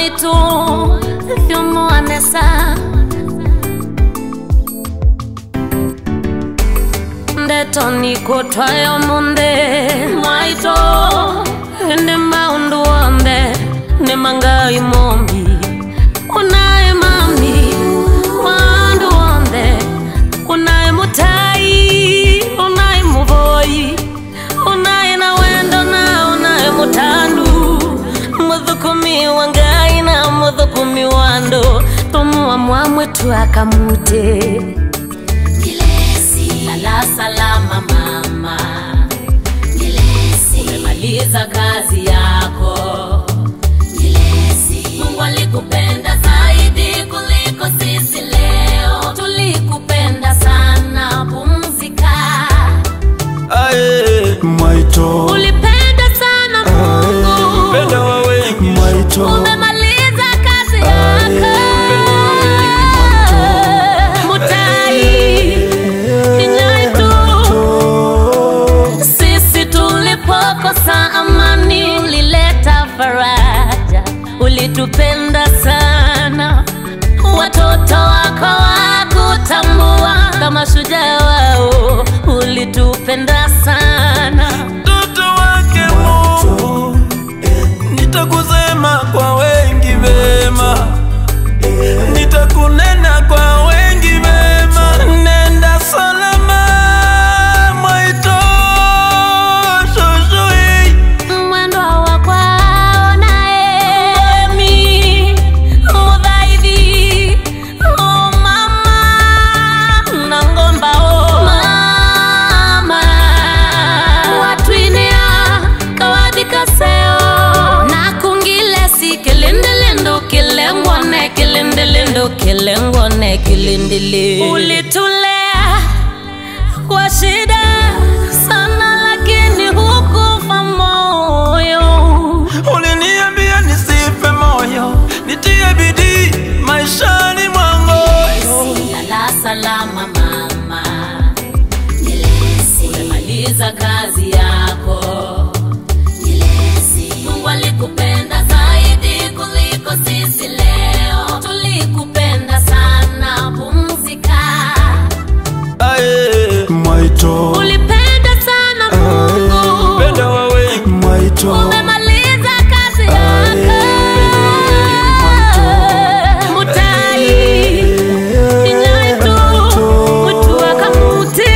mwaitu vyumuanesa ndeto nikutwayo munde mwaito ende maundu wonde ne mangai mombi unaye mami wandu wonde unaye mutai unaye muvoi unaye na wendo na unaye mutandu muthukumi wa ngai na muthukumi wa ndu tumuwa mwamwetu akamute lala salama mama umemaliza kazi yako mungu alikupenda zaidi kuliko sisi leo tulikupenda sana pumzika Aye, Mwaito ulipenda sana mungu Penda wa wengi Mwaito umemaliza kazi yako mutai inyaitu sisi tulipokosa amani ulileta faraja ulitupenda sana watoto wako wakutambua kama shujaa wao ulitupenda sana Mtoto wake Mungu Nitakusema kwa wengi vema Nitakunena kwa wengi vema Nenda salama Mwaito Shoshui mwendo wa kwao naye mi mudhaithi o mama na ngomba o mama watwinia kawadhikaseo na kungile si kilindilindo kilengone kilindilindo kilengone kilindili ulitulea kwa shida sana lakini hukufa moyo Uliniambia nisife moyo Nitie bidii maishani mwangu lala salama mama umemaliza kazi yako mungu alikupenda zaidi kuliko sisi leo tulikupenda sana pumzika Aye, Mwaito ulipenda sana mungu Penda wa wengi Mwaito umemaliza kazi yako mutai inyaitu mutu akamuti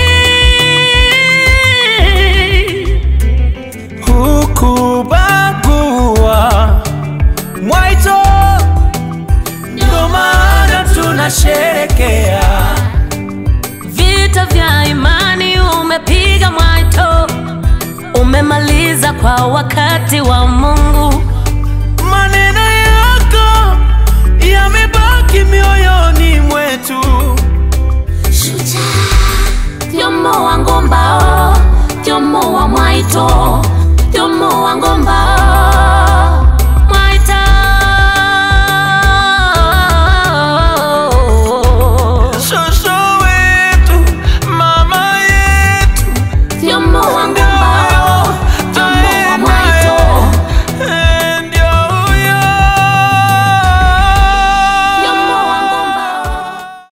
hukubagua Mwaito, ndio maana tunasherekea. vita vya imani umepiga mwaito umemaliza kwa wakati wa mungu Maneno yako yamebaki mioyoni mwetu. tyomo wa ngombao tyomo wa mwaito tyomo wa ngombao